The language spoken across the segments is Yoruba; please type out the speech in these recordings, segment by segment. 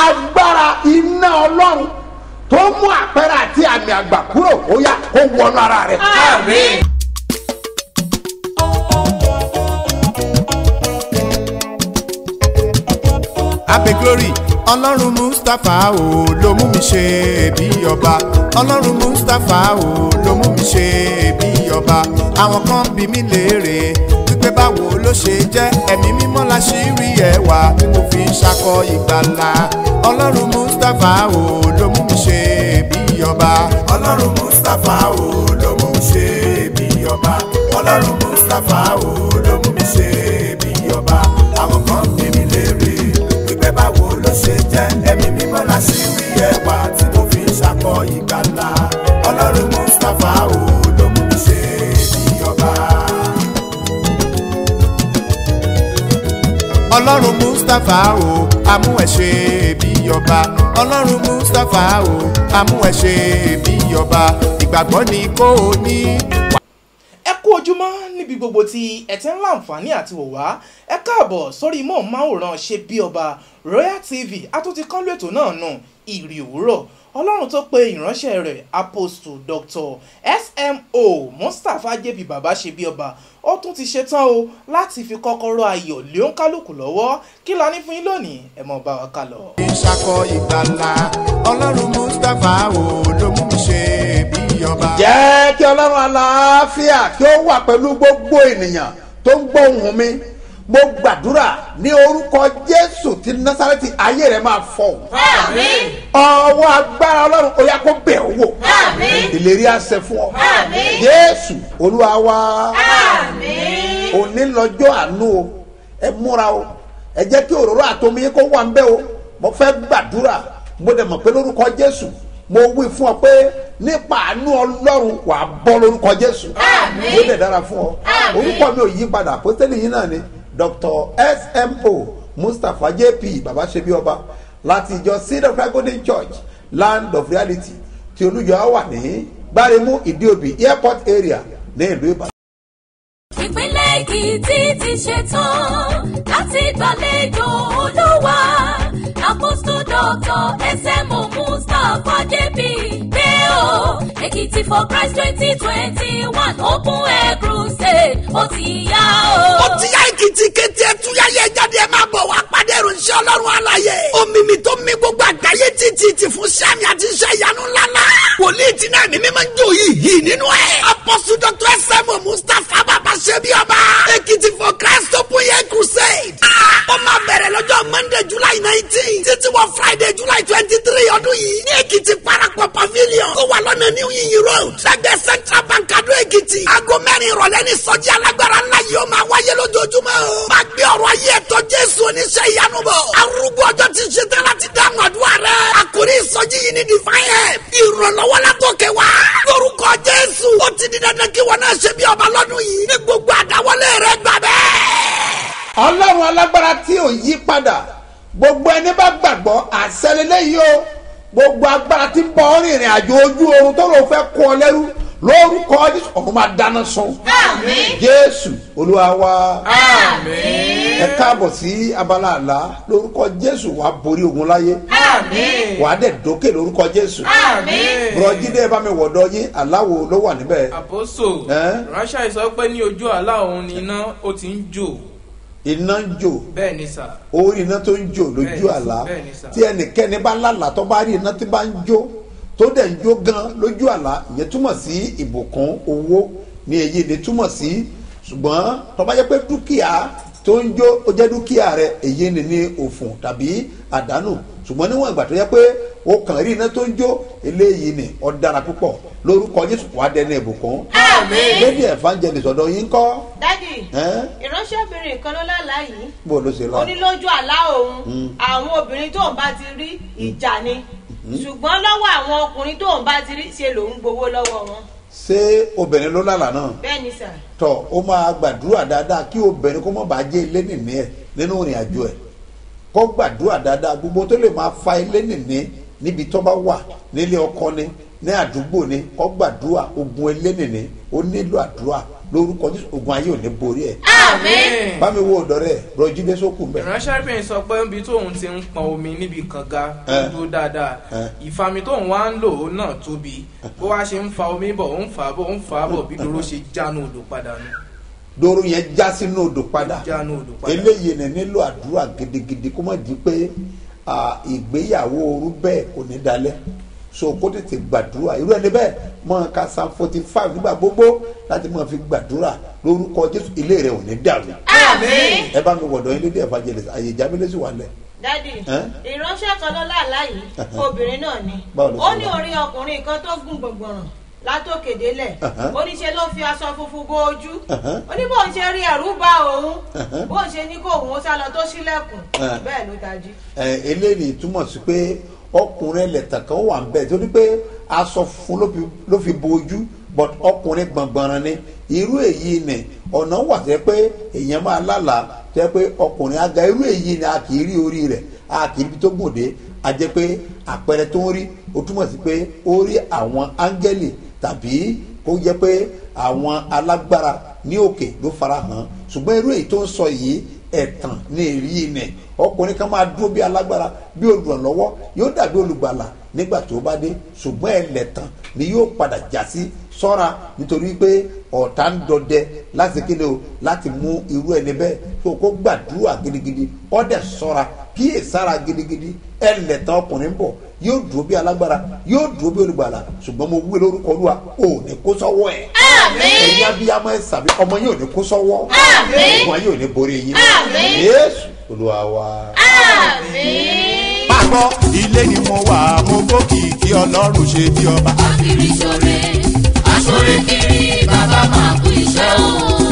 agbára iná ọlọ́run tó mú àpẹẹrẹ àti àmì àgbà kúrò ó yá kó wọnú ara rẹ. Àmín. abe glory ọlọ́run mustapha o ló mú mi ṣe bí ọba ọlọ́run mustapha o ló mú mi ṣe bí ọba àwọn kan bí mi léèrè wípé báwo ló ṣe jẹ́ ẹ̀mí mímọ́ la ṣì rí ẹwà tí mo fi ń ṣakọ ìgbàlà ọlọ́run mustapha o ló mú mi ṣe bí ọba ọlọ́run mustapha o ló mú mi ṣe bí ọba ọlọ́run mustapha o ló mú mi ṣe bí ọba àwọn kan bí mi léèrè wípé báwo ló ṣe jẹ́ ẹ̀mí mímọ́ la ṣì rí ẹwà tí mo fi ń ṣakọ ìgbàlà ọlọ́run mustapha o ló mú mi ṣe bí ọba. ọlọ́run mustapha o amú ẹ ṣe bí ọba ọlọ́run mustapha o amú ẹ ṣe bí ọba ìgbàgbọ́ ni kò ní. ẹ kú ojúmọ́ níbi gbogbo tí ẹ ti ń láǹfààní àti wò wá ẹ káàbọ̀ sórí móhùnmáwòrán ṣe bí ọba royal tv àtúntí kánlú ètò náà nù ìrì òwúrọ̀ ọlọ́run tó pe ìránṣẹ́ rẹ̀ apostle dr smo mustapha jẹ́bi bàbá ṣe bí ọba ó tún ti ṣetán o láti fi kọ́kọ́rọ́ ayọ̀ lé òǹkálùkù lọ́wọ́ kí la ní fún yín lónìí ẹ mọ̀ bá wa ká lọ. ìṣàkọ ìgbàlà ọlọ́run mustapha o ló mú mi ṣe bí ọba. jẹ́ kí ọlọ́run aláàfíà kí ó wà pẹ̀lú gbogbo ènìyàn tó ń gbọ́ ohùn mi mo gbàdúrà ní orúkọ jésù ti násàrẹ́tì ayé rẹ̀ máa fọ̀ Àmín. ọwọ́ agbára ọlọ́run ó yá kó bẹ̀ ọ́ wò Àmín. ìlérí àṣẹ fún ọ Àmín. jésù olúwa wa Àmín. òní lọ́jọ́ àánú o ẹ múra o ẹ jẹ́ kí òróró àtomi yín kó wà ń bẹ́ o mo fẹ́ gbàdúrà mo dẹ̀ mọ̀ pé lórúkọ jésù mo wí fún ọ pé nípa àánú ọlọ́run wàá bọ́ lórúkọ jésù Àmín. ló dẹ̀ dára fún ọ Àmín. orúkọ mi ò yí padà àpótẹ́lì yín náà ni dr smo mustapha jp baba ṣebi ọba láti ìjọ seed of christ golden church land of reality tí olùjọ wà ní gbáremú ìdíòbí airport area ní ìlú ìbàdàn. ìpínlẹ̀ èkìtì ti ṣetán láti gbàlejò olúwa apostol doctor smo mustapha jp pé o èkìtì for christ twenty twenty one open air crusade ó ti yá o. ó ti yá èkìtì kété ẹtúyáyé jáde ẹ máa bọ̀ wá pàdé ìròyìn ọlọ́run àlàyé omimi tó mi gbogbo àgbáyé títí ti fún sami àti iṣẹ́ ìyanu ńláńlá wòlíì tí náà mímí máa ń jó yìí yìí nínú ẹ̀ apọ́sù dr sm mustapha bàbá ṣebí ọba èkìtì for christ open air crusade Ah, ó máa bẹ̀rẹ̀ lọ́jọ́ monday july nineteen títí wọ friday july twenty three ọdún yìí ní èkìtì parapọ̀ pavilion tó wà lọ́nà new yin road lẹ́gbẹ̀ẹ́ central bank adó èkìtì aago mẹ́rin ìrọ̀lẹ́ ní sọ́jí alágbára ńlá yìí ó máa wáyé lójoojúmọ́ o. máa gbé ọ̀rọ̀ ayé ẹ̀tọ́ jésù oníṣẹ́ ìyanu bọ̀. arúgbó ọjọ́ ti ṣe tán láti dáhùn àdúrà rẹ̀. àkórí ìsọjí yìí ní divine help. ìrànlọ́wọ́ látòkè wá. lórúkọ jésù ó ti di dandan kí wọn náà ṣe bí ọba lọ́dún yìí. ní gbogbo àdáwọlé rẹ̀ gbà bẹ́ẹ̀. ọlọ́run alágbára tí ò yí padà gbogbo ẹni bá gbàgbọ́ àṣẹlélẹ́ yìí o gbogbo agbára tí ń bọ ọ́ rìnrìn àjò ojú oorun tó ló fẹ́ kó ọ lẹ́rú lórúkọ jésù ọ̀run máa dáná sun Àmín. jésù olúwa wa Àmín. ẹ káàbọ̀ sí abala àlá lórúkọ jésù wàá borí ogun láyé Àmín. wàá dẹ̀ dókè lórúkọ jésù Àmín. bùrọ̀jídé ẹ bá mi wọ̀dọ̀ yín aláwo ló wà níbẹ̀ àpòsò Ẹ́? ránṣẹ́ sọ pé ní ojú àlá òun ni iná ó ti ń jò iná ń jò bẹ́ẹ̀ ni sà orí iná tó ń jò lójú Bẹ́ẹ̀ni, àlá bẹ́ẹ̀ni sà. tí ẹnikẹ́ni bá lálàá tó bá rí iná tí bá ń jó tó dẹ̀ ń jó gan lójú àlá ìyẹn túmọ̀ sí ìbùkún owó ní èyí ni túmọ̀ sí ṣùgbọ́n tó bá jẹ́ pé dúkìá tó ń jó ó jẹ́ dúkìá rẹ èyí ni ní òfò tàbí àdánù ṣùgbọ́n níwọ̀n ìgbà tó yẹ pé o kàn rí iná tó ń jó eléyìí ni ó dára púpọ̀ lórúkọ jésù wàá dẹni ìbùkún Àmín. lady evangelist ọ̀dọ̀ yín kọ́ dádì ẹ́ ìránṣẹ́bìnrin kan ló lálàá yìí bó ló ṣe lọ. ó ní lójú àlá òun àwọn obìnrin tóun bá ti rí ìjà ni ṣùgbọ́n lọ́wọ́ àwọn ọkùnrin tóun bá ti rí ṣe lòun gbowó lọ́wọ́ wọn ṣé obìnrin ló lálàá náà bẹ́ẹ̀ ni sà tọ ó máa gbàdúrà dáadáa kí obìnrin kó má bàa jẹ ilé nìní ẹ nínú ìrìn àjò ẹ kó gbàdúrà dáadáa gbogbo tó lè máa fa ilé nìní níbi tó bá wà nílé ọkọ ni ní àdúgbò ni kó gbàdúrà ogun ilé nìní ó nílò àdúrà lórúkọ jésù ogun ayé ò ní borí ẹ àmín bá mi wo ọ̀dọ̀ rẹ̀ rọjí dé sókù mbẹ. ìránṣẹ́bìnrin sọ pé ibi tóun ti ń pọn omi níbi kànga tó Eh. dúró dáadáa Eh. ìfami tóun wá ń lò ó náà tóbi bó wá ṣe ń fa omi bọ̀ ó ń fà á bọ̀ ó ń fà á bọ̀ bí dúró ṣe jánu odò padà nù doro yẹn já sínú odò padà jánu odò padà. eléyìí ní nílò àdúrà gidigidi kó má di pé ah, ìgbéyàwó ooru bẹ́ẹ̀ kò ní dalẹ̀ so kó tètè gbàdúrà irú ẹni bẹ́ẹ̀ mọ ká san forty five nígbà gbogbo láti máa fi gbàdúrà lórúkọ jésù ilé rẹ ò ní dàrú àmín. ẹ bá mi wọ̀dọ̀ yín lédè evangelist àyè ìjábílẹ̀ wà lẹ̀ dádì Ẹ́? ìránṣẹ́ kan ló láàlá yìí obìnrin náà ni Báwo ló ṣe ó ní wá? orí ọkùnrin kan tó gùn gbọ̀ngbọ̀ràn látòkè délẹ̀ Uh-huh. ó ní ṣe ló fi aṣọ funfun bo ojú Uh-huh. ó ní bóun ṣe rí ẹ̀rú bá òun Uh-huh. bóun ṣe ní kó òun ó sá lọ tó ṣílẹ̀kùn Uh. bẹ́ẹ̀ ló tají. ẹ eléyìí túmọ̀ sí pé ọkùnrin ẹlẹ́tàn kan wà ń bẹ̀ torí pé aṣọ fún ló fi- ló fi bo ojú but ọkùnrin gbọ̀ngbọ̀nràn ni irú èyí ni ọ̀nà wà tẹ́ pé èèyàn máa lálàá tẹ́ pé ọkùnrin aga irú èyí ni a kì í rí orí rẹ̀ a kì í rí tó gbòde a jẹ́ pé àpẹẹrẹ tó ń rí ó túmọ̀ sí pé ó rí àwọn áńgẹ́lì tàbí kó jẹ́ pé àwọn alágbára ní òkè ló fara hàn ṣùgbọ́n irú èyí tó ń sọ yìí ẹ̀tàn ní èrí ni ọkùnrin kan máa dúró bí alágbára bí olùrànlọ́wọ́ yóò dàbí olùgbàlà nígbà tó bá dé ṣùgbọ́n ẹlẹ́tàn ni yóò padà já sí sọ́ra nítorí pé ọ̀tá ń dọdẹ láti kéde o láti mú irú ẹni bẹ́ẹ̀ tó kó gbàdúrà gidigidi ọ̀dẹ̀ sọ́ra kíyè sára gidigidi ẹlẹ́tàn ọkùnrin bọ̀ yóò dúró bí alágbára yóò dúró bí olùgbàlà ṣùgbọ́n mo wí lórúkọ olúwa ò ní kó sọ́wọ́ ẹ̀ ẹ̀yin abiyamọ ẹ̀ sàbí ọmọ yóò ní kó sọ́wọ́ ọmọ yóò ní borí yín yéésù olúwa wa. máa gbọ́ ilé ni mo wà mo gbókì kí ọlọ́run ṣe bí ọba. Akiri ṣore, aṣore kiri, bàbá máa kú iṣẹ́ o.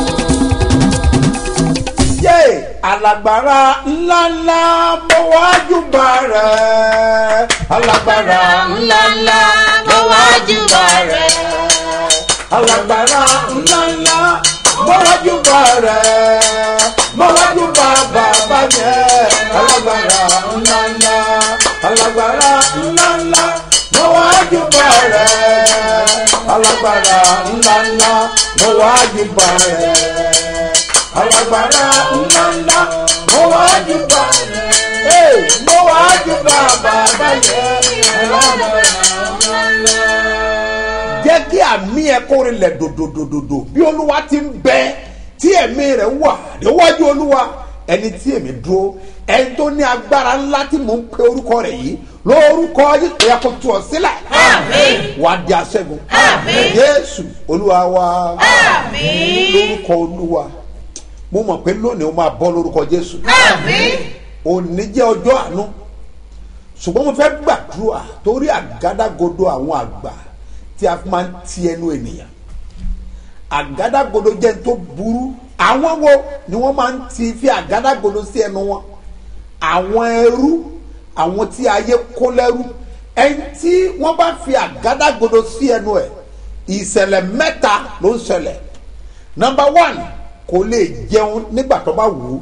yé alágbára ńláńlá mo wájú bá rẹ̀ alágbára Ńláńlá mo wájú bá rẹ̀. alágbára ńláńlá mo wájú bá rẹ̀ mo wájú bá bàbá yẹn alágbára ńláńlá alágbára ńláńlá mo wájú bá rẹ̀ alágbára ńláńlá mo wájú bá rẹ̀ alágbára ńláńlá mo wájú bá rẹ̀ Hey, mo wájú bá bàbá yẹn alágbára jẹ́ kí àmì ẹ̀ kó rinlẹ̀ dòdòdòdòdò bí olúwa ti ń bẹ tí ẹ̀mí rẹ̀ wà níwájú olúwa ẹni tí èmi dúró ẹni tó ní agbára ńlá tí mò ń pe orúkọ rẹ̀ yìí lórúkọ yìí ẹ̀yà kò tú ọ sílẹ̀ wà á di aṣẹ́gun yéésù olúwa wa lórúkọ olúwa mo mọ̀ pé lónìí o máa bọ́ lórúkọ jésù òní jẹ́ ọjọ́ àánú ṣùgbọ́n mo fẹ́ gbàdúrà torí àgádágodo àwọn àgbà tí a fi máa ń ti ẹnu ènìyàn àgádágodo jẹ́ n tó burú àwọn wo ni wọ́n máa ń ti fi àgádágodo sí ẹnu wọn àwọn ẹrú àwọn tí ayé kó lẹ́rú ẹni tí wọ́n bá fi àgádágodo sí ẹnu ẹ̀ ìṣẹ̀lẹ̀ mẹ́ta ló ń ṣẹlẹ̀ number one kò lè jẹun nígbà tó bá wù ú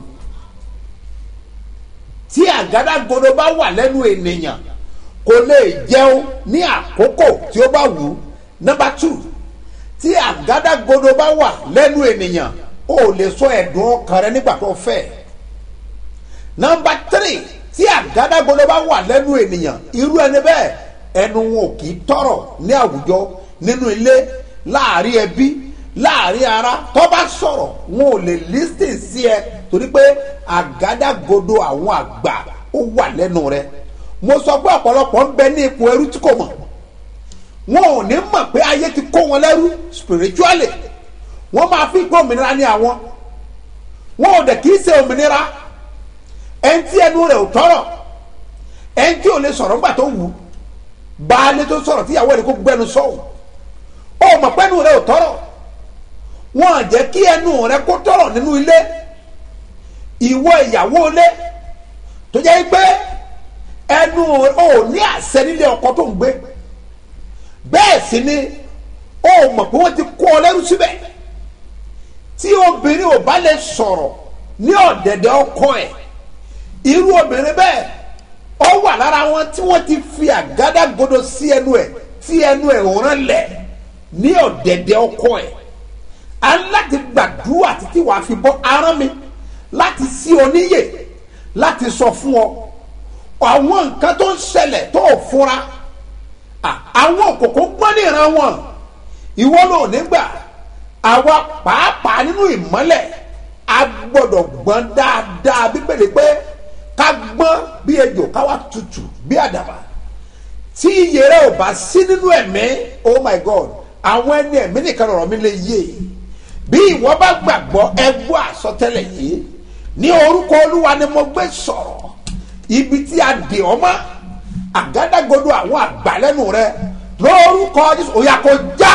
tí àgádágodo bá wà lẹ́nu ènìyàn kò lè jẹun ní àkókò tí ó bá wù ú number two tí àgádágodo bá wà lẹ́nu ènìyàn ó lè sọ ẹ̀dùn ọkàn rẹ nígbà tó fẹ́ number three tí àgádágodo bá wà lẹ́nu ènìyàn irú ẹni bẹ́ẹ̀ ẹnu wọn ò kì í tọrọ ní àwùjọ nínú ilé láàrin ẹbí láàrin ara tó bá sọ̀rọ̀ wọn ò lè lísìn sí ẹ torí pé àgádágodo àwọn àgbà ó wà lẹ́nu rẹ mo sọ pé ọ̀pọ̀lọpọ̀ ń bẹ ní ipò ẹrú tí kò mọ̀ wọn ò ní mọ̀ pé ayé ti kó wọn lẹ́rú spiritually wọ́n máa fi pé òmìnira ní àwọn wọn ò dẹ̀ kì í ṣe òmìnira ẹni tí ẹnu rẹ̀ ò tọrọ ẹni tí ò lè sọ̀rọ̀ nígbà tó wù ú baálé tó sọ̀rọ̀ tíyàwó rẹ̀ kó gbẹnu sọ̀hún ó mọ̀ pé ẹnu rẹ̀ ò tọrọ wọn à jẹ́ kí ẹnu rẹ̀ kó tọrọ nínú ilé ìwọ ìyàwó ilé tó jẹ́ pé ẹnu ò ní àṣẹ nílé ọkọ tó ń gbé bẹ́ẹ̀ sì ni ó mọ̀ pé wọ́n ti kó ọ lẹ́rú síbẹ̀ tí obìnrin ò bá lè sọ̀rọ̀ ní ọ̀dẹ̀dẹ̀ ọkọ ẹ̀ irú obìnrin bẹ́ẹ̀ ó wà lára wọn tí wọ́n ti fi àgádágodo sí ẹnu ẹ̀ tí ẹnu ẹ̀ ò rán lẹ̀ ní ọ̀dẹ̀dẹ̀ ọkọ ẹ̀ a ń láti gbàdúrà títí wàá fi bọ́ arán mi láti sí oníyè láti sọ fún ọ àwọn nǹkan tó ń ṣẹlẹ̀ tó ò fura à, àwọn òkòkò gbọ́n ní ìran wọn ìwọ ló nígbà àwa pàápàá nínú ìmọ́lẹ̀ a gbọ́dọ̀ gbọ́n dáadáa bíbélì pé ká gbọ́n bí ejò ká wá tutù bí àdàbà tí iye rẹ ò bá sí nínú ẹ̀mí oh my god àwọn ẹni ẹ̀mí nìkan lọ̀rọ̀ mi lè yé bí ìwọ bá gbàgbọ́ ẹ gbọ́ àsọtẹ́lẹ̀ yìí ní orúkọ olúwa ni mo gbé sọ̀rọ̀ ibi tí a dè ọ́ mọ́ àgádágodo àwọn àgbàlẹ́nu rẹ lórúkọ jésù òyà kò já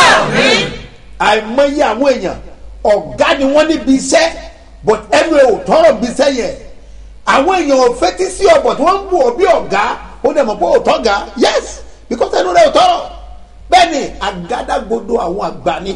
àìmọye àwọn èèyàn ọ̀gá ni wọ́n níbi iṣẹ́ but ẹnu ẹ̀ ò tọrọ bí iṣẹ́ yẹn àwọn èèyàn ò fetí sí ọ̀bọ̀ tí wọ́n ń bù ọ́ bí ọ̀gá ó dẹ̀ mọ̀ pé ò tọ́ga yes because ẹnu rẹ̀ ò tọrọ bẹ́ẹ̀ ni àgádágodo àwọn àgbà ni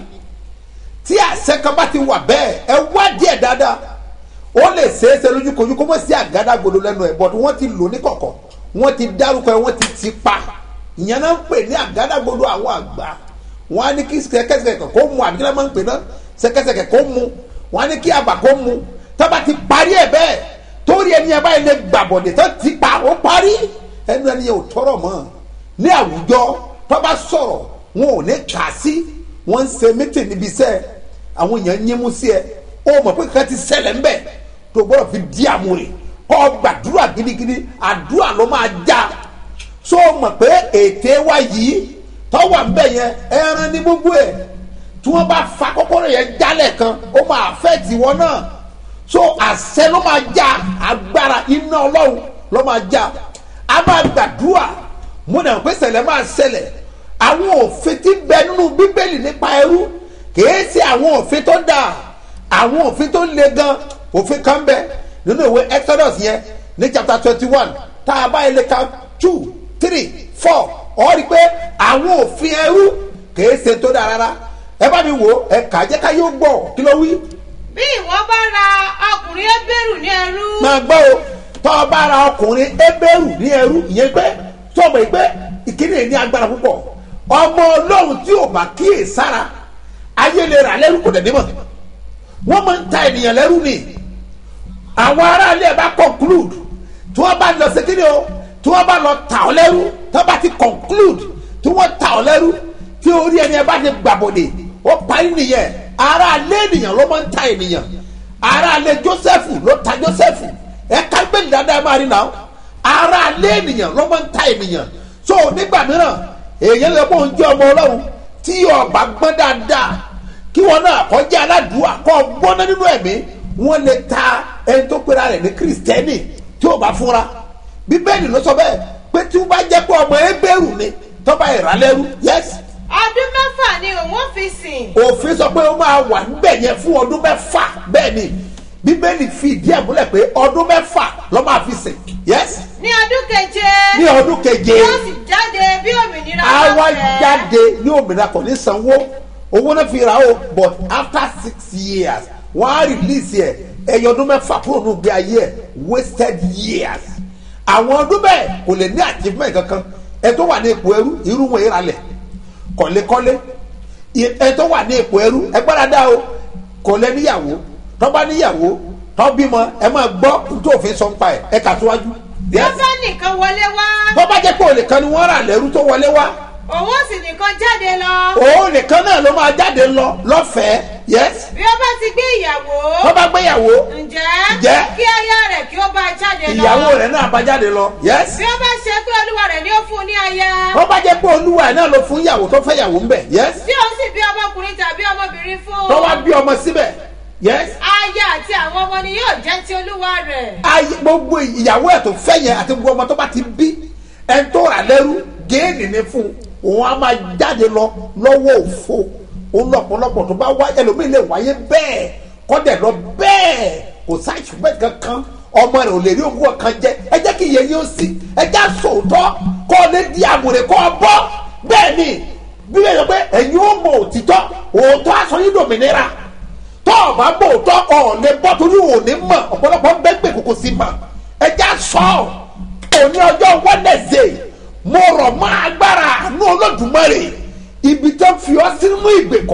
tí àṣẹ kan bá ti wà bẹ́ẹ̀ ẹ wá díẹ̀ dáadáa ó lè ṣeéṣe lójúkojú kó mọ̀ sí àgádágodo lẹ́nu ẹ̀ but wọ́n ti lò ní kọ̀kọ̀ wọ́n ti dárúkọ ẹ̀ wọ́n ti ti pa ìyẹn náà ń pè ní àgádágodo àwọn àgbà wọ́n á ní kí sẹ́kẹ́sẹ̀kẹ̀ kó mu àbí kí wọ́n máa ń pè náà sẹ́kẹ́sẹ̀kẹ̀ kó mu wọ́n á ní kí àgbà kó mu tábà ti parí ẹ̀ bẹ́ẹ̀ torí ẹni ẹ báyìí lè gbàbọ̀dẹ̀ tó ti pa ó parí ẹnu ẹni yẹn ò tọrọ mọ́ ní àwùjọ tó bá sọ̀rọ̀ wọn ò ní kà sí wọ́n ń ṣe mítìn níbi iṣẹ́ àwọn èèyàn ń yín sí ẹ ó mọ̀ pé kankan ti ṣẹlẹ̀ ń bẹ̀ tó gbọ́dọ̀ fi di àmúre kọ́ gbàdúrà gidigidi àdúrà ló máa já so mọ̀ pé ète wa yìí tọ́wọ́ ń bẹ̀ yẹn ẹran ní gbogbo ẹ̀ tí wọ́n bá fa kọ́kọ́rọ́ yẹn jálẹ̀ kan ó máa fẹ́ tiwọn náà so àṣẹ ló máa já agbára iná ọlọ́run ló máa já a máa gbàdúrà mo nà pé ṣẹlẹ̀ máa ṣẹlẹ̀ àwọn òfin tí bẹ nínú bíbélì nípa ẹrú kìí ṣe àwọn òfin tó dáa àwọn òfin tó le gan òfin kan bẹ nínú ìwé exodus yẹn ní chapter twenty one tá a bá ilé ka two three four ọ rí i pé àwọn òfin ẹrú kìí ṣe tó dáa rárá ẹ bá mi wò ó ẹ kà á jẹ́ ká yóò gbọ́ kí ló wí bí ìwọ bá ra ọkùnrin ẹgbẹrún ní ẹrú máa gbọ́ o tọ́ ọ bá ra ọkùnrin ebéèrú ní ẹrú ìyẹn pé tọ́mọ̀ yìí pé ìkíni yìí ní agbára púpọ̀ ọmọ ọlọ́run tí ò bá kíyè sára ayé lè rà lẹ́rú kò dẹ̀ nímọ̀ wọ́n máa ń ta ènìyàn lẹ́rú ni àwọn aráàlú ẹ̀ bá conclude tí wọ́n bá lọ sí kíni o tí wọ́n bá lọ tà ọ́ lẹ́rú tí wọ́n bá ti conclude tí wọ́n tà ọ́ lẹ́rú tí orí ẹni ẹ bá ti gbàbọ̀dẹ̀ ó parí nìyẹn aráàlú ènìyàn ló máa ń ta ènìyàn aráàlú joseph ló ta joseph ẹ ká gbẹ̀lì dáadáa máa rí náà aráàlú ènìyàn ló máa ń ta ènìyàn so nígbà mìíràn èèyàn lè kó ń jẹ́ ọmọ ọlọ́run tí ọba gbọ́n dáadáa kí wọn náà kọjá aládùúgbò kọ́ gbọ́ná nínú ẹ̀mí wọ́n lè ta ẹni tó pera rẹ̀ ní kristẹni tí ò bá fúnra bíbélì ló sọ bẹ́ẹ̀ pé tí wọ́n bá jẹ́ pé ọmọ ebéèrú ni tọ́ba ìrànlẹ́rú yẹ́sì ọdún mẹ́fà ni òun fi sìn òfin sọ pé ó máa wà níbẹ̀ yẹn fún ọdún mẹ́fà bẹ́ẹ̀ ni bíbélì fi ìdí ẹ̀ múlẹ̀ pé ọdún mẹ́fà ló máa fi sìn yẹ́sì ní ọdún keje ní ọdún keje yóò sì jáde bí òmìnira àwa bá fẹ́. jáde ní òmìnira kò ní sanwó owó náà fi ra o but after six years wọ́n á release ẹ̀ ẹ̀yọ ọdún mẹ́fà kúrò ní ìgbé ayé ẹ̀ wasted years àwọn ọdún bẹ́ẹ̀ kò lè ní achievement kankan ẹ tó wà ní ipò ẹrú irú wọn ìralẹ̀ kọ́lékọ́lé ẹ tó wà ní ipò ẹrú ẹ gbára dá o kò lẹ níyàwó tó bá níyàwó tó bímọ ẹ máa gbọ́ tó òfin sọ ń pa ẹ̀ ẹ kà síwájú. bí ó bá nìkan wọlé wá tó bá jẹ́ pé òun nìkan ni wọ́n rà lẹ́rú tó wọlé wá òun ó sì nìkan jáde lọ òun nìkan náà ló máa jáde lọ lọ́fẹ̀ẹ́ yes bí ó bá ti gbé ìyàwó tó bá gbéyàwó ǹjẹ́ Ǹjẹ́? kí aya rẹ̀ kí ó bá jáde lọ ìyàwó rẹ̀ náà bá jáde lọ yes bí ó bá ṣe pé olúwa rẹ̀ ni ó fún un ní aya tó bá jẹ́ pé olúwa ẹ̀ náà ló fún ìyàwó tó fẹ́ ìyàwó ń bẹ̀ yes tí ó sì bí ọmọkùnrin tàbí ọmọbìnrin fún tó wá bí ọmọ síbẹ̀ yes aya àti àwọn ọmọ ni yóò jẹ́ ti olúwa rẹ̀ ayé gbogbo ìyàwó ẹ̀ tó fẹ́ yẹn àti gbogbo ọmọ tó bá ti bí ẹni tó rà lẹ́rú géènì ni fún un òun á máa jáde lọ lọ́wọ́ òfo òun lọ́pọ̀lọpọ̀ tó bá wá ẹlòmíì lè wáyé bẹ́ẹ̀ kọ́dẹ̀ lọ bẹ́ẹ̀ kò sáì ṣùgbọ́n kankan ọmọ rẹ̀ ò lè rí owó kan jẹ ẹ jẹ́ kí iye yín ó sì ẹ já sòótọ́ kọ́ ọ lé di àmùrè kọ́ ọ bọ́ bẹ́ẹ̀ ni bí wọ́n yọ pé ẹ̀yin ó mọ òtítọ́ òótọ́ aṣọ yín dòmìnira tọ́ ọ bá bò tọ́ ọ lè bọ́ torí ò ní mọ̀ ọ̀pọ̀lọpọ̀ ń bẹ́ gbè kókó sí ma ẹ já sọ ọ́ òní ọjọ́ wẹ́nẹ̀sẹ̀ mo rọ̀ mọ́ agbára àánú olódùmarè ibi tó fi ọ́ sínú ìgbèkùn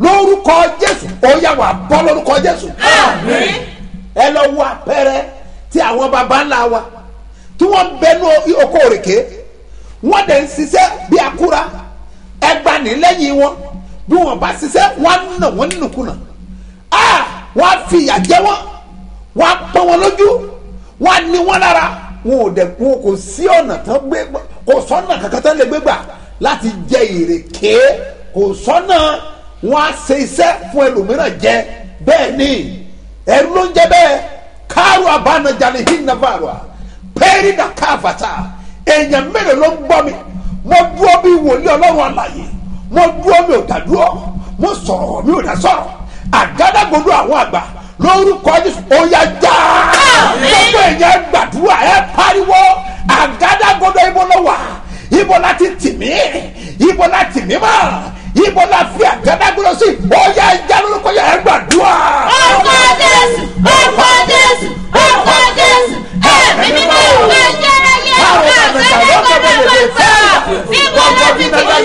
lórúkọ jésù ó yà wà bọ́ lórúkọ jésù ẹ lọ wo àpẹẹrẹ tí àwọn baba ńlá wa tí wọ́n bẹnu oko òrèké wọ́n dẹ̀ ń ṣiṣẹ́ bí akúra ẹgbà ní lẹ́yìn wọn bí wọ́n bá ṣiṣẹ́ wọ́n á nà wọ́n nínúkúnà á wọ́n á fi ìyà jẹ wọ́n wọ́n á pọ́n wọn lójú wọ́n á ní wọn lára wọn ò dẹ̀ wọn kò sí ọ̀nà tán gbé kò sọ́nà kankan tán lè gbé gbà láti jẹ ìrèké kò sọ́nà wọn á ṣe iṣẹ́ fún ẹlòmíràn jẹ bẹ́ẹ̀ ni ẹrú ló ń jẹ bẹ́ẹ̀ káàrú abánajalè hinnavarua pẹ́ẹ́rì nà káfàtà èèyàn mélòó ló ń gbọ́ mi mo dúró bí wòlíì ọlọ́run àlàyé mo dúró mi ò dá dúró mo sọ̀rọ̀ mi ò dá sọ̀rọ̀ àgádágodo àwọn àgbà lórúkọ jésù óyá já gbogbo èèyàn gbàdúrà ẹ pariwo àgádágodo ibo ló wà ibo la ti tì mí ibo la tì mí mọ́ ibo la fi àgádágodo sí óyá já lórúkọ yà ẹ gbàdúrà. Orúkọ Jésù, orúkọ Jésù, orúkọ Jésù, ẹ̀mí mímọ́ ìwé jẹ́rẹ́yẹ ọ̀gá àgbẹ̀rẹ̀ gbọ́dọ̀ gbọ́dọ̀ níbo ló ti ti yẹ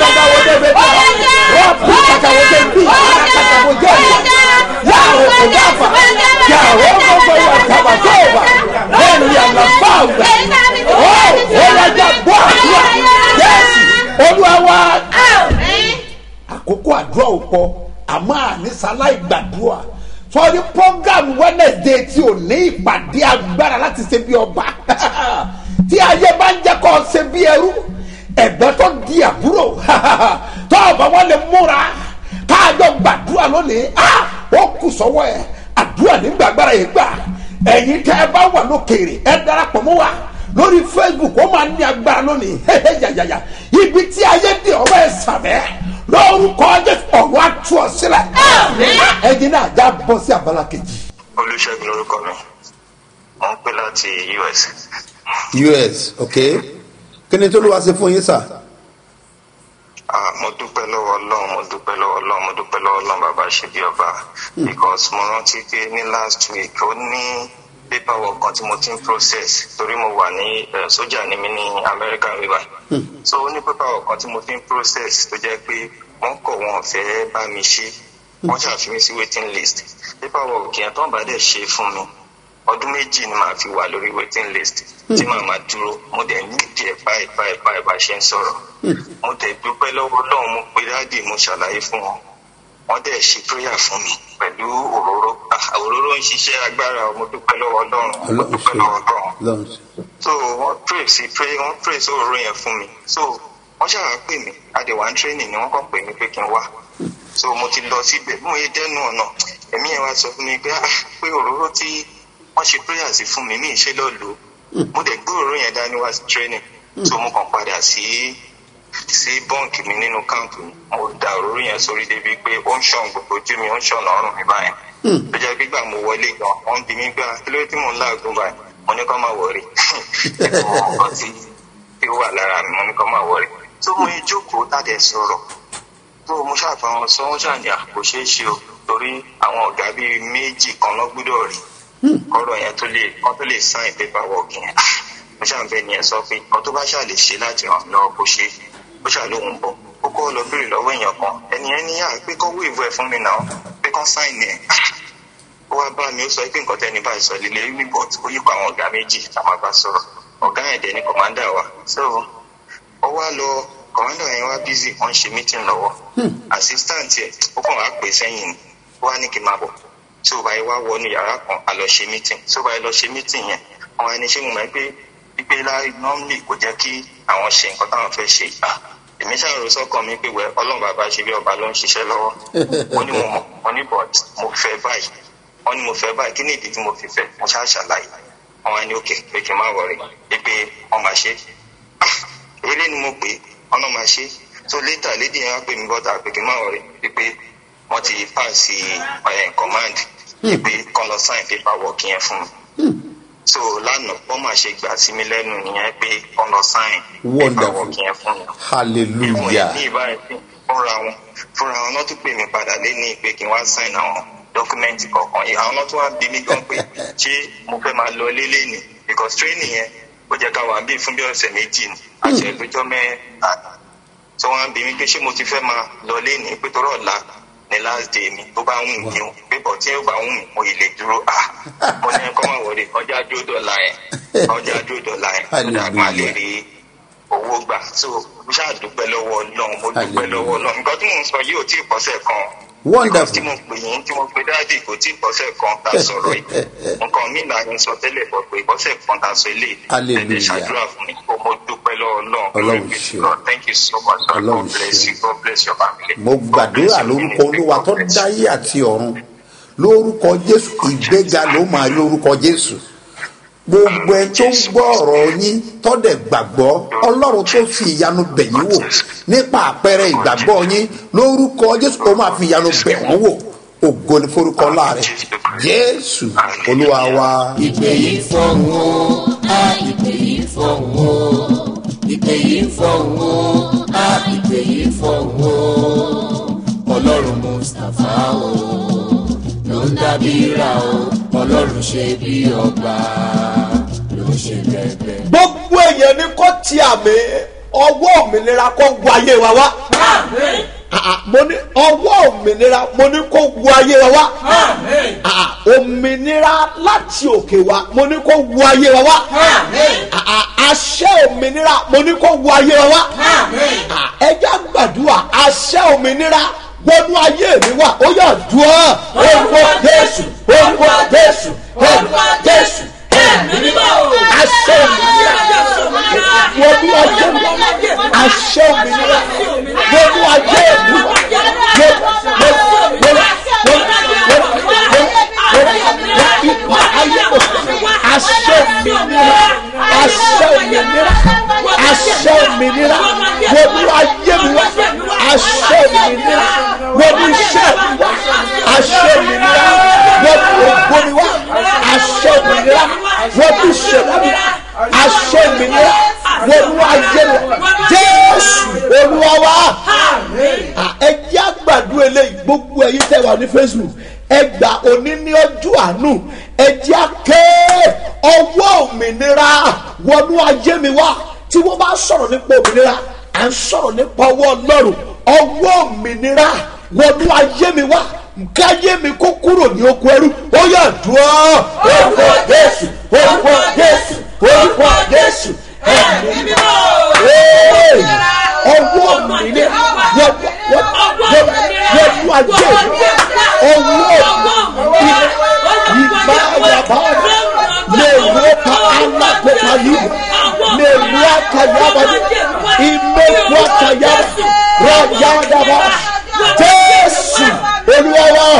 olúwa àkókò àdúrà ò pọ̀ àmọ́ ànísàlá ìgbàdúrà sọrí program wednesday tí ò ní ìpàdé agbára láti ṣe bí ọba tí ayé bá ń jẹ́ kó ṣe bí ẹrú ẹ̀gbẹ́ tó di àbúrò tó ọba wọn lè múra káàjọ gbàdúrà lónìí ó kù sọ́wọ́ ẹ̀ àdúrà nígbàgbára yìí gbà ẹ̀yin tẹ́ ẹ bá wà lókèrè ẹ darapọ̀ mọ́ wa lórí facebook ó máa ní agbára lónìí yàyàyà ibi tí ayé dè ọmọ ẹ sàbẹ̀ lórúkọ jésù ọ̀rọ̀ àtú ọ sílẹ̀ ẹ̀yin náà já bọ́ sí abala kejì. olùṣègùn lorúkọ mi wọn ń pè láti us us ok kí ni tó ló wá ṣe fún yín sà. Ah, mo dúpẹ́ lọ́wọ́ ọlọ́run mo dúpẹ́ lọ́wọ́ ọlọ́run mo dúpẹ́ lọ́wọ́ ọlọ́run bàbá ṣe bí ọba because mo rántí pé ní last week ó ní paperwork kan tí mo ti ń process torí mo wà ní eh, sójà ní mi ní american river so ó ní paperwork kan tí mo ti ń process tó jẹ́ pé wọ́n kọ̀ wọn fẹ́ bá mi ṣe wọ́n ṣàfihàn sí waiting list paperwork yẹn tó ń bá dẹ̀ ṣe fún mi ọdún méjì ni màá fi wà lórí waiting list tí màá máa dúró mo dẹ̀ ní ìdí ẹ̀ báyìí báyìí báyìí bá ṣe ń sọ̀rọ̀ mo dẹ̀ dúpẹ́ lọ́wọ́ ọlọ́run mo pe dáàdì mo ṣàlàyé fún wọn wọ́n dẹ̀ ṣe prayer fún mi pẹ̀lú òróró Ah, òróró ń ṣiṣẹ́ agbára mo dúpẹ́ lọ́wọ́ ọlọ́run mo dúpẹ́ lọ́wọ́ ọlọ́run so wọ́n pray sí pray wọ́n pray sí òróró yẹn fún mi so wọ́n ṣàwá pè mí adéwà training ni wọ́n kàn pè mí pé kí n wá so mo ti lọ síbẹ̀ bí mo yẹ dẹ́nu ọ̀nà ẹ̀mí yẹn wá sọ fún mi pé ah pé òróró tí wọ́n ṣe prayer sí fún mi ní ìṣe lọ́ọ́ lò mo dẹ̀ gbé òróró yẹn dání wá sí training so mo kàn padà sí sí bọ́ǹkì mi nínú káàmpù mi mo da òróró yẹn sórí débi pé ó ń ṣàn gbogbo ojú mi ó ń ṣàn lọ́rùn mi báyìí tó jẹ́ gbígbà mo wọlé gan wọ́n bí mi gbà kí ló dé tí mò ń láàgùn báyìí mo ní kó má wọrí ẹ̀kọ́ ọkọ̀ tí tí ó wà lára mi mo ní kó má wọrí tó mo yẹ jókòó tàdé sọ̀rọ̀ tó mo ṣàfihàn sọ wọ́n ṣàní àpò ṣeé ṣe o torí àwọn ọ̀gá bíi méjì kan lọ́ gbúdọ̀ rí kọ́rọ̀ yẹn tó lè kọ́ tó lè sign paperwork yẹn mo ṣàǹfẹ́ ni ẹ sọ pé kọ́ tó bá ṣà lè ṣe láti ràn lọ́wọ́ kó ṣe ó ṣàlóhùn bọ̀ ó kọ́ lọ béèrè lọ́wọ́ èèyàn kan ẹni ẹni yà pé kọ́ wíìvù ẹ̀ fún mi náà pé kọ́ sign ẹ̀ ó wá bá mi ó sọ pé nǹkan tẹ́ni báyìí sọ lílé report ó yípo àwọn ọ̀gá méjì táwọn bá sọ̀rọ̀ ọ̀gá yẹn dẹ̀ ni kọ̀mándà wa so ó wá lọ kọ̀mándà yẹn wá busy wọ́n ń ṣe meeting lọ́wọ́ assistant yẹ ó kàn wá pè sẹ́yìn ni ó wá ní kí n máa bọ̀ tí ó bá yẹ wá wọnú yàrá kan a lọ ṣe meeting tí ó bá yẹ lọ ṣe meeting yẹn àwọn ẹni ṣé mo mọ̀ pé pípé láì normally kò jẹ́ kí àwọn ṣe nǹkan táwọn fẹ́ ṣe ah èmi ṣàrò sọ́kàn mi pé wẹ́ ọlọ́run bàbá ṣe bí ọba ló ń ṣiṣẹ́ lọ́wọ́ wọ́n ní mo mọ̀ wọ́n ní but mo fẹ́ báyìí wọ́n ní mo fẹ́ báyìí kí ni ìdí tí mo fi fẹ́ mo ṣáà ṣàlàyé àwọn ẹni òkè pé kí n má wọrí pé wọ́n máa ṣe ah eré ni mo pè wọ́n náà máa ṣe so later lady yẹn wá pè mí bọ́tà pé kí n má wọrí pé wọ́n ti pass ẹ̀ command pé kọ́ lọ sign paperwork yẹn fún mi so lánàá wọ́n máa ṣe gbà sí mi lẹ́nu nìyẹn pé kọ́ lọ sign paperwork yẹn fún mi hallelujah ní ìbáraẹni fúnra wọn fúnra wọn náà tún pè mí padà lé ní pé kí n wá sign àwọn dọ́kúmẹ́ǹtì kọ̀ọ̀kan yìí àwọn náà tún wá bí mi gan pé ṣé mo fẹ́ máa lọ lélẹ̀ ni because training yẹn ó jẹ́ ká wà bí fún bí ọ̀sẹ̀ méjì ni àṣẹ ìgbẹ́jọ́ mẹ́ta tí wọ́n á bí mi pé ṣé mo ti fẹ́ máa lọ lé ní pé torọ́ ọ̀la ní last day mi tó bá ń wù mí o pépọ̀ tí ó bá ń wù mí mo ì lè dúró à mo ní kọ́ máa wọlé ọjà dúró dọ̀la yẹn ọjà dúró dọ̀la yẹn tó dà má lè rí owó gbà so mo ṣáà dúpẹ́ lọ́wọ́ náà mo dúpẹ́ lọ́wọ́ náà nǹkan tí mò ń sọ yìí ò tí ì pọ́sẹ̀ kan Wonderful. tí mo pè yín tí mo pe dáàdì kò tí ì pọ́sẹ̀ kan tá a sọ̀rọ̀ yìí nǹkan mi là ń sọ tẹ́lẹ̀ bọ̀ pé pọ́sẹ̀ kan tá a sọ ilé Hallelujah. ẹ̀dẹ̀ ṣàdúrà fún mi kó mo dúpẹ́ lọ́wọ́ náà Ọlọ́run Glory be to ṣeun. God. thank you so much sir. Ọlọ́run God bless ṣeun. you God bless your family. mo God bless gbàdúrà your lórúkọ ministry. olúwa God tó bless you. dáyé àti ọ̀run lórúkọ jésù ìgbéga ló máa rí lórúkọ jésù gbogbo ẹ tó ń gbọ́ ọ̀rọ̀ yín tọ́dẹ̀ gbàgbọ́ ọlọ́run tó fi ìyanu bẹ̀ yín wò nípa àpẹẹrẹ ìgbàgbọ́ yín lórúkọ jésù ó máa fi ìyanu bẹ̀ wọ́n wò ògo ní forúkọ láàrẹ jésù olúwa wa. ìpè yìí fọ̀hún o a ìpè yìí fọ̀hún o ìpè yìí fọ̀hún o a ìpè yìí fọ̀hún o ọlọ́run mustapha o ló ń dábìíra o ọlọ́run ṣe bí ọba ló ń ṣe bẹ́ẹ̀ gbogbo èèyàn ní kó ti àmì ọwọ́ òmìnira kó gu ayé wa wá. Ah, ah, mo ní ọwọ́ òmìnira mo ní kó gu ayé wa wá. Ah, ah, òmìnira láti òkè wa mo ní kó gu ayé wa wá. Ah, ah, àṣẹ òmìnira mo ní kó gu ayé wa wá. Ah, ẹ jẹ́ gbàdúrà àṣẹ òmìnira wọnú ayé mi wá ó yà dùn ọ́ orúkọ jésù orúkọ jésù orúkọ jésù àṣẹ òmìnira wọnú ayé mi àṣẹ òmìnira wọnú ayé mi ipa ayé mi àṣẹ òmìnira àṣẹ òmìnira àṣẹ òmìnira wọnú ayé mi wá àṣẹ òmìnira wọnú iṣẹ́ mi wá àṣẹ òmìnira wọnú ògbó mi wá àṣẹ òmìnira wọnú ìṣẹ̀lẹ̀ mi àṣẹ òmìnira wọnú ayé mi jésù olúwa wá ẹ jẹ́ àgbàdo eléyìí gbogbo ẹ̀yin tẹ́ wà ní facebook ẹ gbà òní ní ọjọ́ àánú ẹ jẹ́ àké ọwọ́ òmìnira wọnú ayé mi wá tí wọ́n bá sọ̀rọ̀ nípa òmìnira à ń sọ̀rọ̀ nípa ọwọ́ ọlọ́run ọwọ́ òmìnira wọnú ayé mi wá káyé mi kó kúrò ní oko ẹrú ó yà dùn ọ́ orúkọ jésù orúkọ jésù orúkọ jésù ẹ̀mí mímọ́ ọwọ́ òmìnira wọnú ayé mi ọwọ́ òmìnira ìbáyàbáyà lè wọ́pá alákòókò yìí lè wú àkàyàbá ìmẹ̀kú àkàyàbá rọ̀yàdàbà jésù olúwa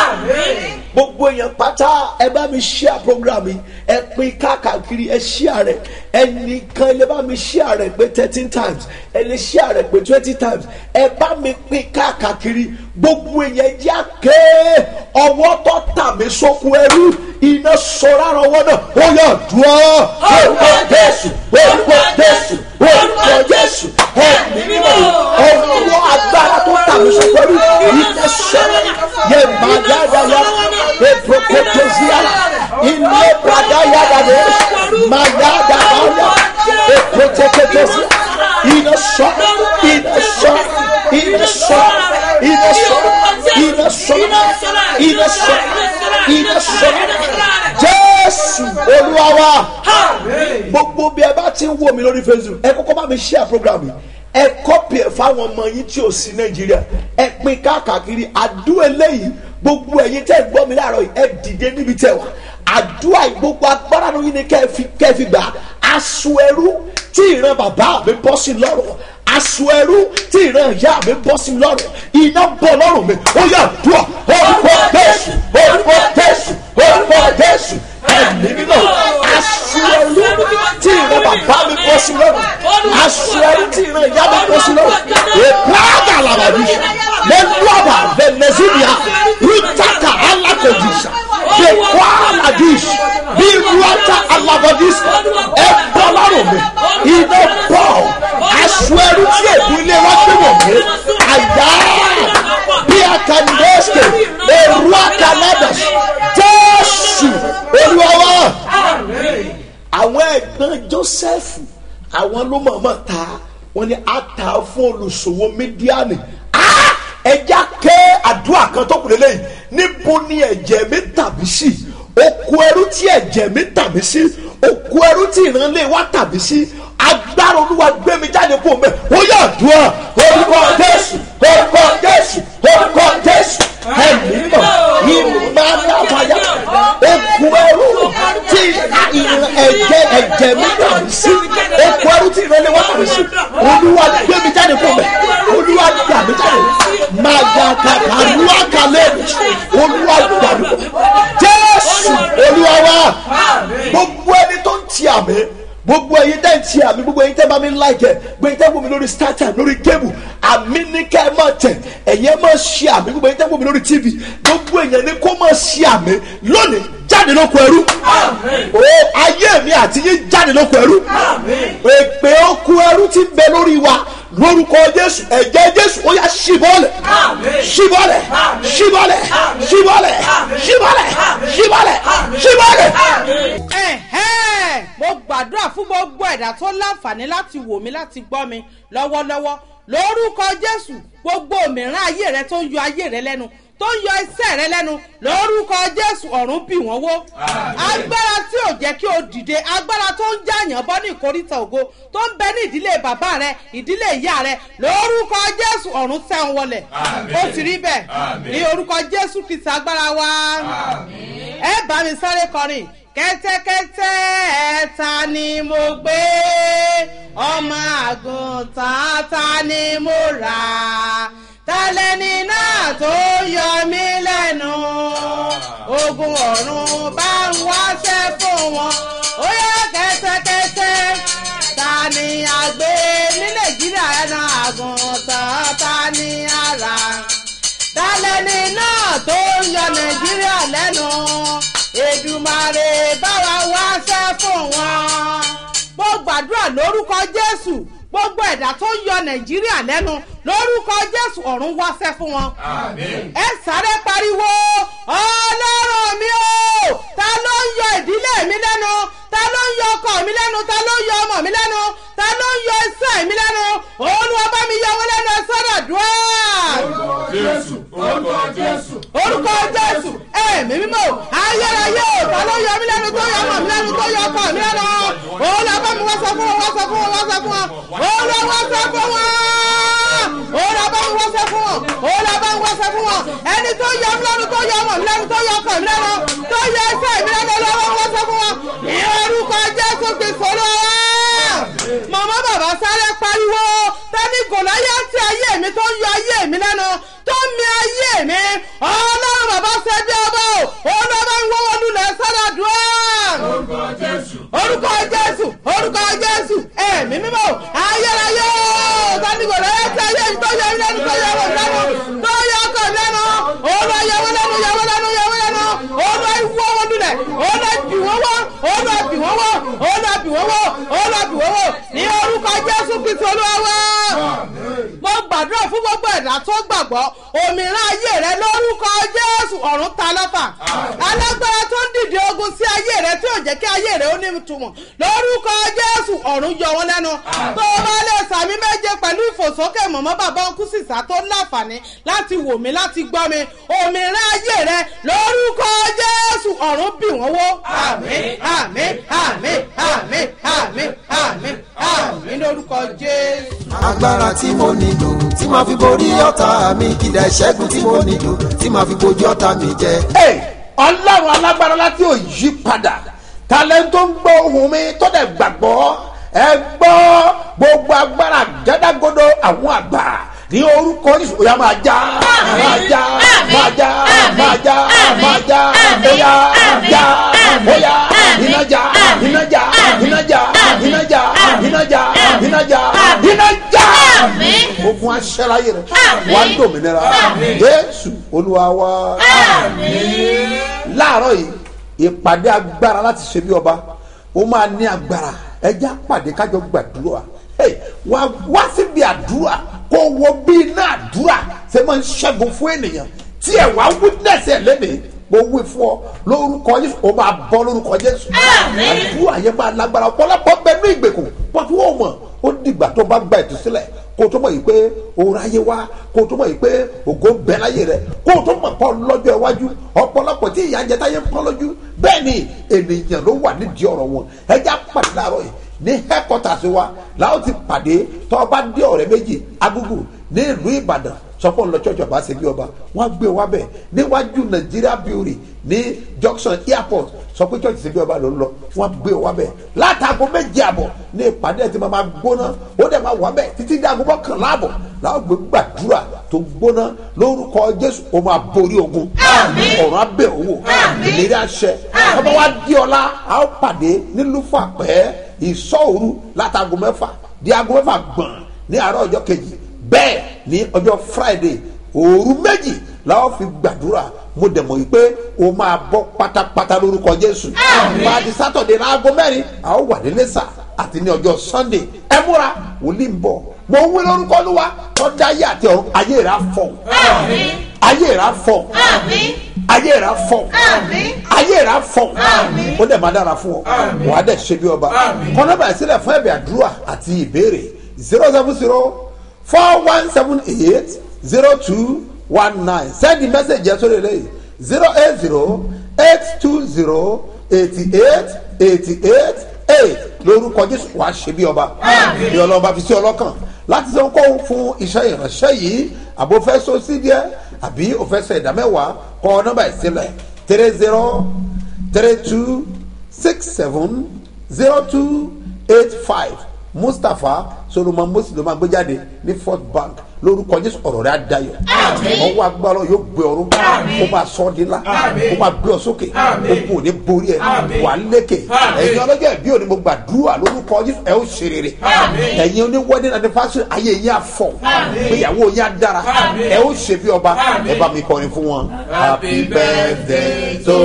gbogbo èèyàn pátá ẹ bá mi share program yìí ẹ pín káàkiri ẹ share rẹ ẹnìkan ẹ lè bá mi share rẹ pé thirteen times ẹ lè share rẹ pé twenty times ẹ bá mi pín káàkiri gbogbo èèyàn jẹ́ àké ọwọ́ tó tà mí sókun ẹrú iná sọ̀rọ̀ àrùn ọwọ́ náà ó yà dùn ọ́ orúkọ jésù orúkọ jésù orúkọ jésù ẹ̀mí mímọ́ ọwọ́ agbára tó tà mí sókun ẹrú iná sọ̀rọ̀ yẹ màdàdàyà eprokotozia ilé bradayadade mayadabaya eprokotozia iná sọ̀rọ̀ iná sọ̀rọ̀ iná sọ̀rọ̀ iná sọ̀rọ̀ iná sọ̀rọ̀ iná sọ̀rọ̀ iná sọ̀rọ̀ jésù olúwa wa gbogbo bí ẹ bá ti ń wò mí lórí facebook ẹ kọ́kọ́ bá mi share program yìí ẹ kọ́pì ẹ̀ fáwọn ọmọ yín tí ò sí nàìjíríà ẹ pín káàkiri àdúrà eléyìí gbogbo ẹ̀yin tẹ́ ẹ gbọ́ mi láàárọ̀ yìí ẹ dìde níbi tẹ́ wà àdúrà yìí gbogbo agbára lóyún ni kẹ́ ẹ fi kẹ́ ẹ fi gbà aṣọ ẹrú tí ìran bàbá mi bọ́ sí lọ́rùn aṣọ ẹrú tí ìran ìyá mi bọ́ sí lọ́rùn iná bọ́ lọ́rùn mi ó yà dùn orúkọ jésù orúkọ jésù orúkọ jésù ẹ̀mí mímọ́ aṣọ ẹrú tí ìran bàbá mi bọ́ sí lọ́rùn aṣọ ẹrú tí ìran ìyá mi bọ́ sí lọ́rùn èkó àgàlàbàbí lẹ́nuàbà venezuela rútàkà alákòjìṣà èkó àlàdìs bí ruata alabadis ẹ bọ́ lọ́rùn mi iná bọ́ aṣọ ẹrú tí èdè ilé wa gbé wọ̀ mí àyà bí akandéṣe èrú akanadas jésù olúwa àwọn ẹ̀gbọ́n joseph àwọn ló mọ̀ọ́mọ̀ ta wọ́n ní ata fún olùsòwò mídíàní ẹja ké àdúrà kan tó kù lélẹ́yìn níbo ni ẹ̀jẹ̀ mi tàbí sí òkú ẹrú tí ẹ̀jẹ̀ mi tàbí sí òkú ẹrú tí ìrànlẹ́ wa tàbí sí agbára olúwa gbé mi jáde kó mẹ́ ó yà àdúrà orúkọ jésù orúkọ jésù orúkọ jésù ẹ̀mí mọ̀ ìmọ̀láfàyà òkú ẹrú tí ìran ẹ̀jẹ̀ ẹ̀jẹ̀ mi tàbí sí òkú ẹrú tí ìrànlẹ́ wa tàbí sí olúwa gbé mi jáde kó mẹ́ olúwa gbà mí jáde máa yà kàkà olúwa kàlẹ́ olúwa gbà mí kó jésù olúwa wa gbogbo ẹni tó ń ti àmì gbogbo ẹyin tẹ́ ń ti àmì gbogbo ẹyin tẹ́ bá mi láìkẹ́ gbogbo ẹyin tẹ́ wò mí lórí startime lórí gébù àmì ní ká ẹ máa tẹ̀ ẹ̀yin ẹ máa ṣe àmì gbogbo ẹyin tẹ́ wò mí lórí tv gbogbo èèyàn ní kó máa ṣe àmì lónìí jáde lóko ẹrú o ayé mi àti yín jáde lóko ẹrú èpè oko ẹrú ti ń bẹ lórí wa lórúkọ jésù ẹ̀jẹ̀ jésù ó yà ṣíbọ́lẹ̀ ṣíbọ́lẹ̀ ṣíbọ́lẹ̀ ṣíbọ́lẹ̀ ṣíbọ́lẹ̀ ṣíbọ́lẹ̀ ṣíbọ́lẹ̀. ẹ̀hẹ́n mo gbàdúrà fún gbogbo ẹ̀dá tó láǹfààní láti wò mí láti gbọ́ mi lọ́wọ́lọ́wọ́ lórúkọ jésù gbogbo òmìrán ayé rẹ tó ń yọ ayé rẹ lẹ́nu tó ń yọ iṣẹ́ rẹ lẹ́nu lórúkọ jésù ọ̀run bì wọ́n wó agbára tí ò jẹ́ kí o dìde agbára tó ń jàyàn bọ́ ní ìkórìtà ògo tó ń bẹ ní ìdílé bàbá rẹ ìdílé ìyá rẹ lórúkọ jésù ọ̀run tẹ̀ ń wọlẹ̀ ó sì rí bẹ́ẹ̀ ní orúkọ jésù kìsì agbára wa ẹ bá mi sáré kọrin kẹ́tẹ́kẹ́tẹ́ ta ni mo gbé ọmọ àgùntàn ta ni mo rà tálẹ́ni náà tó yọ mí lẹ́nu ogun ọ̀run bá ń wáṣẹ́ fún wọn ó yẹ kẹ́tẹ́kẹ́tẹ́ ta ni a gbé ní nàìjíríà ẹ̀nà àgùntàn ta ni a rà tálẹ́ni náà tó yọ nàìjíríà lẹ́nu èdùmàrè báwa wáṣẹ́ fún wọn. mo gbàdúrà lórúkọ jésù gbogbo ẹ̀dá tó ń yọ nàìjíríà lẹ́nu lórúkọ jésù ọ̀run wáṣẹ́ fún wọn. ẹ sáré pariwo ọlọ́run mi o ta ló ń yọ ìdílé mi lẹ́nu ta ló ń yọ ọkọ mi lẹ́nu ta ló ń yọ ọmọ mi lẹ́nu ta ló ń yọ iṣẹ́ mi lẹ́nu olúwa bá mi yọ wọn lẹ́nu ẹ sọ́dọ̀ dùn jésù orúkọ jésù. orúkọ jésù ẹ̀mí mímọ́ ayérayé o ta ló yọ mí lẹ́nu tó yọ ọmọ mi lẹ́nu tó yọ ọkọ mi lẹ́nu òun lọ bá mi wá sọ fún wọn wá sọ fún wọn wá sọ fún wọn òun lọ wá sọ fún wọn òun lọ bá mi wá sọ fún wọn òun lọ bá mi wá sọ fún wọn ẹni tó yọ mí lẹ́nu tó yọ ọmọ mi lẹ́nu tó yọ ọkọ mi lẹ́nu tó yọ ẹsẹ̀ mi lẹ́nu lọ́wọ́ wá sọ fún wọn ní orúkọ jésù kristu lọ màmá bàbá sáré pariwo tani gòláyà tí ayé mi tó yọ ayé mi lẹ́nu tó mi ayé mi ọlọ́run bàbá ṣe bí ọba o olùbá ń wọ́wọ́ lulẹ̀ sọ́dọ̀ dùn orúkọ jésù. orúkọ jésù orúkọ jésù ẹ̀mí mímọ́ ayérayé o tani gòláyà tí ayé mi tó yọ mi lẹ́nu tó yọ ọmọ mi lẹ́nu tó yọ ọkọ mi lẹ́nu olùwà yẹwò lẹ́nu yẹwò lẹ́nu yẹwò lẹ́nu olùwà ìwọ́wọ́ lulẹ̀ olùwà bì wọ́n wọ́ olùwà bì wọ́n wọ́ olùwà bì wọ́n wọ́ olùwà bì wọ́n wọ́ ní orúkọ jésù kristu olúwa wá mo gbàdúrà fún gbogbo ẹ̀dá tó gbàgbọ́ òmìnira ayé rẹ lórúkọ jésù ọ̀run ta lọ́fà alágbára tó ń dìde ogun sí ayé rẹ tí ò jẹ́ kí ayé rẹ ó ní ìtumọ̀ lórúkọ jésù ọ̀run yọ wọn lẹ́nu tó o bá lè sàmì méje pẹ̀lú ìfòsókè mọ̀mọ́ bàbá ọkú sísá tó láǹfààní láti wò mí láti gbọ́ mi òmìnira ayé rẹ lórúkọ jésù ọ̀run bì wọ́n wó àmín àmín àmín àmín àmín àmín àmín lórúkọ jésù. agbára tí mo nílò tí màá fi borí ọ̀tá mi ìdá ìṣẹ́gun tí mo nílò tí màá fi bojú ọ̀tá mi jẹ. Hey, ọlọ́run alágbára láti ò yí padà talento ń gbọ́ ohun mi tó dẹ̀ gbàgbọ́ ẹ gbọ́ gbogbo agbára àgádágodo àwọn àgbà ní orúkọ Jésù ó yá máa já máa já máa já máa já máa já ó yá já ó yá iná já iná já iná já iná já iná já iná já iná já ogun aṣẹ́láyé rẹ̀ wà á dòmìnira Jésù Olúwa wa láàárọ̀ yìí ìpàdé agbára láti ṣe bí ọba ó máa ní agbára ẹjẹ́ àpàdé kájọ gbàdúrà Hey, wá wá síbi àdúrà kó wo bí iná àdúrà ṣe máa ń ṣẹ́gun fún ènìyàn tí ẹ̀ wá witness ẹ̀ lẹ́nìí mo wí fún ọ lórúkọ Jésù ó máa bọ́ lórúkọ Jésù àdúrà yẹn máa lágbára ọ̀pọ̀lọpọ̀ bẹ ní ìgbèkùn pọ̀tù ó mọ̀ ó dìgbà tó bá gba ìtúsílẹ̀ kó o tó mọ̀ yìí pé òun ayé wá kó o tó mọ̀ yìí pé ògo ń bẹ láyé rẹ kó o tó mọ̀ pọ̀ lọ́jọ́ iwájú ọ̀pọ̀lọpọ̀ tí ìyá ń jẹ táyé ń pọ́n lójú bẹ́ẹ̀ ni ènìyàn ló wà nídìí ọ̀rọ̀ wọn ẹja pàdé láàárọ̀ yìí ní headquarters wa làwọn ti pàdé tó o bá dé ọ̀rẹ́ méjì agugu ní ìlú ìbàdàn sọpọ̀ ńlọ church ọba ṣe bí ọba wọ́n gbé wa bẹ̀ níwájú nàìjíríà brewery ní junction airport sọ pé church ṣe bí ọba ló ń lọ wọ́n gbé wa bẹ̀ látago méje àbọ̀ ní ìpàdé ẹ̀ tí máa gbóná ó dẹ̀ máa wà bẹ̀ títí dí aago mọ́kànlá àbọ̀ làwọn gbé gbàdúrà tó gbóná lórúkọ jésù ó máa borí ogun ọ̀run abẹ́ owó ìlérí àṣẹ ọba wa di ọ̀la a ó pàdé nílùú fàpẹ́ ìsọ̀òru látago mẹ́fà di aago mẹ́fà gbọ̀n ní àárọ̀ ọjọ́ kejì bẹ́ẹ̀ ní ọjọ́ friday òru méjì làwọn fi gbàdúrà mo dẹ̀ mọ̀ yìí pé o máa bọ́ pátápátá lórúkọ jésù máa di saturday láago mẹ́rin a ó wà nílé sà àti ní ọjọ́ sunday ẹ múra wòlíì ń bọ̀ mo ń wí lórúkọ olúwa tọ́jà ayé àti ọ̀run ayé rà fọ̀ ayé rà fọ̀ ayé rà fọ̀ ayé rà fọ̀ ó dẹ̀ máa dára fún ọ wàá dẹ̀ ṣe bí ọba kọ́nà báyìí sílẹ̀ fún ẹ̀bẹ̀ àdúrà àti ìbéèrè zero seven zero four one seven eight zero two one nine send the message yẹn sórí eléyìí zero eight zero eight two zero eighty eight eighty eight eight lórúkọ jésù wàá ṣe bí ọba bí ọlọ́ba fi sí ọlọ́kàn láti sọ kó fún iṣẹ́ ìránṣẹ́ yìí àbò fẹ́ so sí díẹ̀ àbí o fẹ́ sọ ìdá mẹ́wàá kọ nọ́mbà ìsílẹ̀ three zero three two six seven zero two eight five mustapha solomon mosi ló máa gbé jáde ní fort bank lórúkọ jésù ọ̀rọ̀ rẹ̀ adayọ̀ ọwọ́ agbára yóò gbé ọrún ó máa sọ ọ́ di ńlá ó máa gbé ọ sókè ogun ò ní borí ẹ wà á lékè ẹ̀yin ọlọ́jọ́ ìbí òní mo gbàdúrà lórúkọ jésù ẹ ó ṣe rere ẹ̀yin oní wedding anniversary ayé yín á fọ̀ ìgbéyàwó yín á dára ẹ ó ṣe bí ọba ẹ bá mi kọrin fún wọn. happy birthday to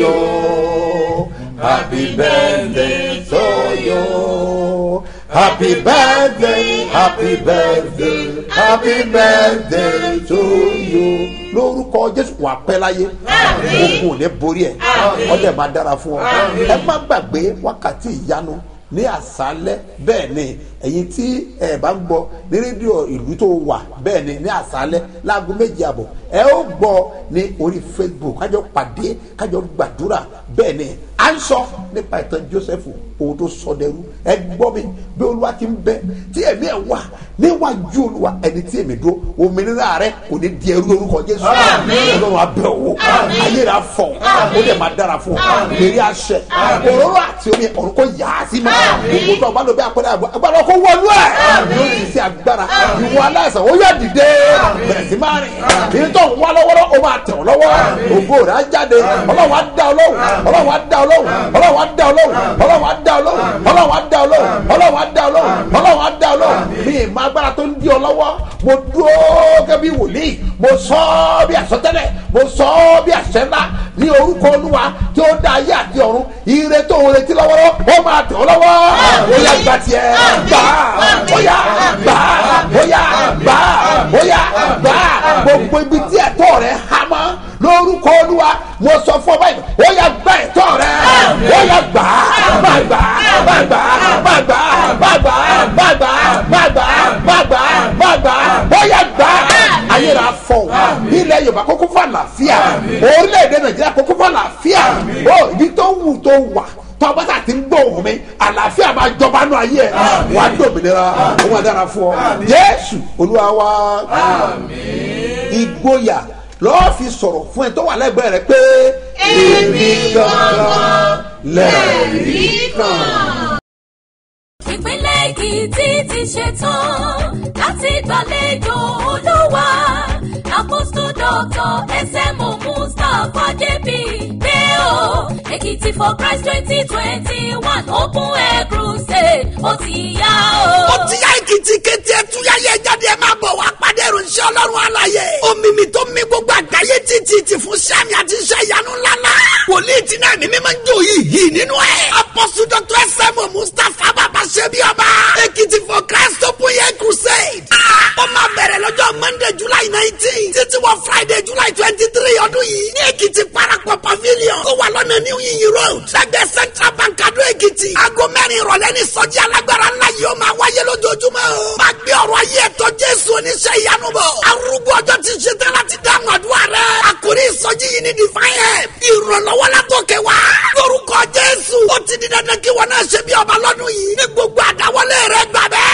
you happy birthday to you. Happy birthday, happy birthday, happy birthday to you. Lórúkọ Jésù wà pẹ́ láyé, ogun ò ní borí ẹ̀, ọdẹ máa dára fún ọ. Ẹ má gbàgbé wákàtí ìyanu ní àṣálẹ́ bẹ́ẹ̀ ni ẹ̀yin tí ẹ bá ń gbọ́ ní rédíò ìlú tó wà bẹ́ẹ̀ ni ní àṣálẹ́ láago méjì àbọ̀ ẹ ó gbọ́ ní orí facebook kájọ pàdé kájọ gbàdúrà bẹ́ẹ̀ ni à ń sọ nípa ìtàn joseph ohun tó sọ dẹrú ẹ gbọ́ mi bí olúwa ti ń bẹ tí ẹ̀mí ẹ̀ wà níwájú olúwa ẹni tí èmi dúró òmìnira rẹ kò ní di ẹrú lórúkọ jésù ọlọ́run abẹ́ òwò ayé rẹ afọ ó dẹ̀ máa dára fún ọ lérí àṣẹ òróró àti omi ọ̀run kò yà á sí mọ́ gbogbo tó ọba ló bí apẹ̀rẹ̀ agbára kó wọlú ẹ̀ yóò ti ṣe agbára ìwọ aláìsàn ó yà dìde bẹ̀rẹ̀ sí máa rìn èyí tó ń wá lọ́wọ́rọ́ ó máa tẹ̀ ọ́ lọ́wọ́ ògo rẹ̀ á jáde ọlọ́run á dá ọ lóhùn ọlọ́run á dá ọ lóhùn ọlọ́run á dá ọ lóhùn ọlọ́run á dá ọ lóhùn ọlọ́run á dá ọ lóhùn ọlọ́run á dá ọ lóhùn ọlọ́run á dá ọ lóhùn mi ì máa agbára tó ń di ọ lọ́wọ́ mo dúró gẹ́gẹ́ bí wòlíì mo sọ ọ́ bí àsọtẹ́lẹ̀ mo sọ ọ́ bí àṣẹ ńlá ní orúkọ olúwa tí ó dá ayé àti ọ̀run ire tó ń retí lọ́wọ́rọ́ ó máa tẹ̀ ọ́ lọ́wọ́ ó yá gba tiẹ̀ gbà ó yá gbà ó yá gbà ó yá gbà gbogbo ibi tí ẹ̀tọ́ rẹ̀ há mọ́ lórúkọ olúwa mo sọ fún ọ báyìí ó yá gba ẹ̀tọ́ rẹ̀ ó yá gbà má gbà má gbà má gbà má gbà má gbà má gbà má gbà má gbà ó yá gbà ayé rà fọ ilẹ̀ yorùbá kókó fún àlàáfíà orílẹ̀-èdè nàìjíríà kókó fún àlàáfíà ó ibi tó wù tó wà tọ́gbọ́sà ti ń gbọ́ òun mi àlàáfíà máa jọba nù ayé ẹ̀ wàá dòmìnira ó máa dára fún ọ jésù olúwa wa ìgboyà lọ́ọ́ fi sọ̀rọ̀ fún ẹ tó wà lẹ́gbẹ̀ẹ́ rẹ pé èmi gangan lẹ́ẹ̀rí kan. ìpínlẹ̀ èkìtì ti ṣetán láti gbàlejò olúwa apostol doctor smo mustapha jp pé o èkìtì for christ twenty twenty one open air crusade ó ti yá o. ó ti yá èkìtì kété ẹtúyáyé jáde ẹ máa bọ̀ wá pàdé ìròyìn ọlọ́run àlàyé omimi tó mi gbogbo àgbáyé títí ti fún sami àti iṣẹ́ ìyanu ńláńlá wòlíì tí náà mímí máa ń jó yìí yìí nínú ẹ̀ apọ́sù dr sẹ́mu mustapha bàbá ṣẹ́bi ọba èkìtì for christ open air crusade ó máa bẹ̀rẹ̀ lọ́jọ́ monday july nineteen títí wọ friday july twenty three ọdún yìí ní èkìtì parapọ̀ pavilion tó wà lọ́nà ọ̀nà new yiyin road lẹ́gbẹ̀ẹ́ central bank adó èkìtì aago mẹ́rin ìrọ̀lẹ́ ní sọ́jí alágbára ńlá yìí ó máa wáyé lójoojúmọ́ o máa gbé ọ̀rọ̀ ayé ẹ̀tọ́ jésù oníṣẹ́ ìyanu bọ̀ arúgbó ọjọ́ ti ṣe tán láti dáhùn àdúrà rẹ̀ àkórí ìsọjí yìí ní divine help ìrànlọ́wọ́ látòkè wá lórúkọ jésù ó ti di dandan kí wọn náà ṣe bí ọba lọ́dún yìí ní gbogbo àdáwọlé rẹ̀ gbà bẹ́ẹ̀